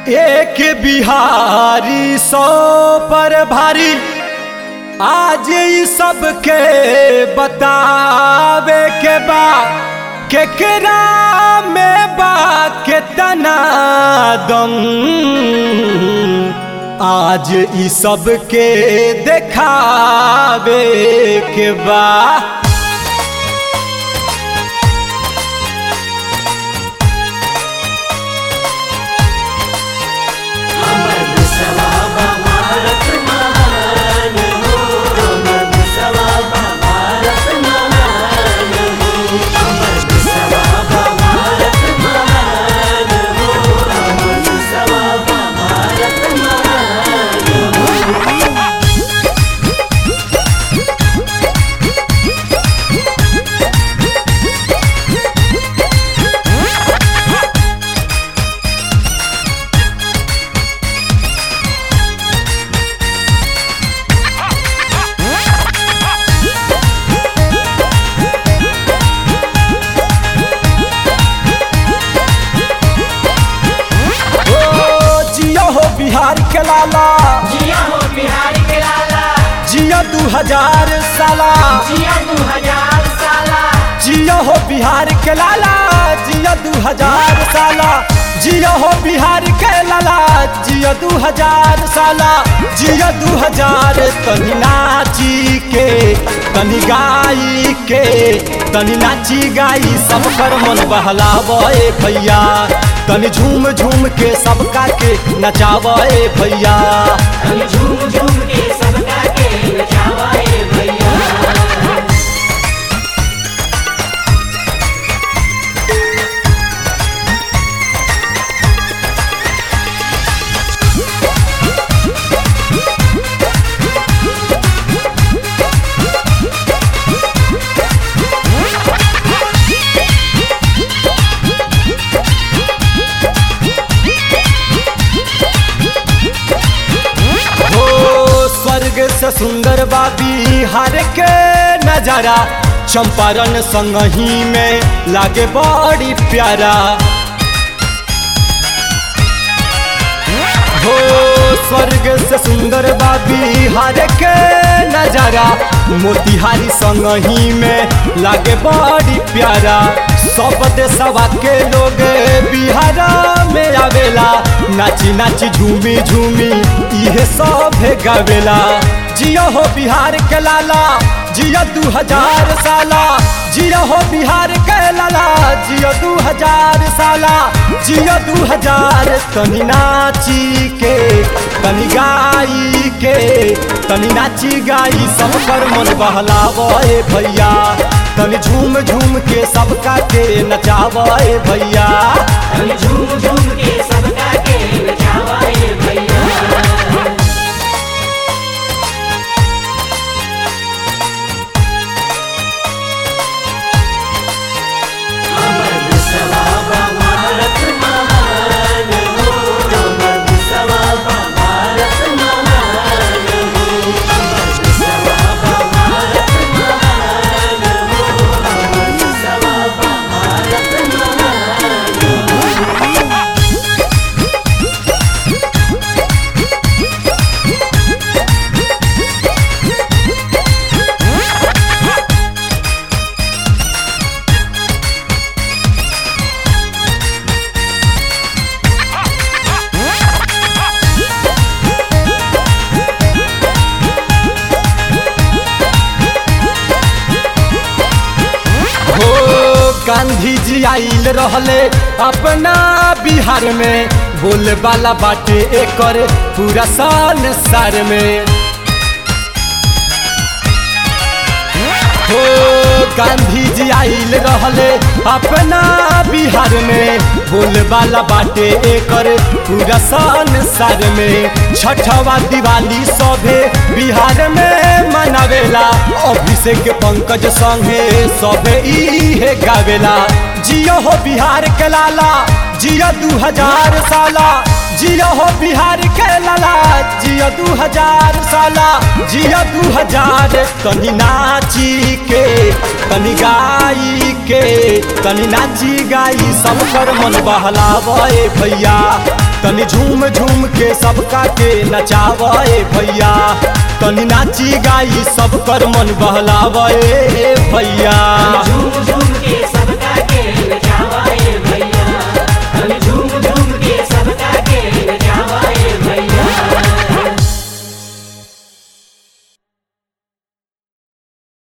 एक बिहारी सौ पर भारी आज ई सबके बतावे के बा केकरा में बा केतना दम आज ई सबके देखावे के बा ओ जियो हो बिहार के लाला जिया हो बिहार के लाला जियो दू हजार साला जिया दू हजार साला जियो हो बिहार के लाला जियो दू हजार साला जियो हो बिहार के लाला जियो दू हजार साला जियो दू हजार तनी नाची के तनी गाई के तनी नाची गाई सब कर मन बहलावे भैया तनी झूम झूम के सबका के नचावे भैया हम झूम झूम के सबका के नचावाए भैया हो स्वर्ग से सुंदर बा बिहार के नजारा चंपारण संगही में लागे बड़ी प्यारा हो स्वर्ग से सुंदर बा बिहार के नजारा मोतिहारी संगही में लागे बड़ी प्यारा सब देशवा के लोग बिहार में आवेला नाची नाची झूमी झूमी इहे सब गावेला जियो हो बिहार के लाला जियो दू हजार साला जियो हो बिहार के लाला जियो दू हजार साला जियो दू हजार तनी नाची के तनी गाई के तनी नाची गाई सब कर मन बहलावे भैया तनी झूम झूम के सबका के नचावे भैया हम झूम झूम के सबका के नचावाए भैया हो गांधी जी आइल रहले अपना बिहार में बोले वाला बाटे एकर पूरा संसार में हो गांधी जी आइल रहले अपना बिहार में बोले वाला बाटे एकर पूरा संसार में छठवा दिवाली सभे बिहार में मनावेला अभिषेक पंकज संगे सभे इहे गावेला जियो हो बिहार के लाला जियो दू हजार साला जियो हो बिहार के लाला जियो दू हजार साला जियो दू हजार तनी नाची के तनी गाई के तनी नाची गाई सब कर मन बहलावे भैया तनी झूम झूम के सबका के नचावे भैया तनी नाची गाई सब कर मन बहलावे भैया झूम झूम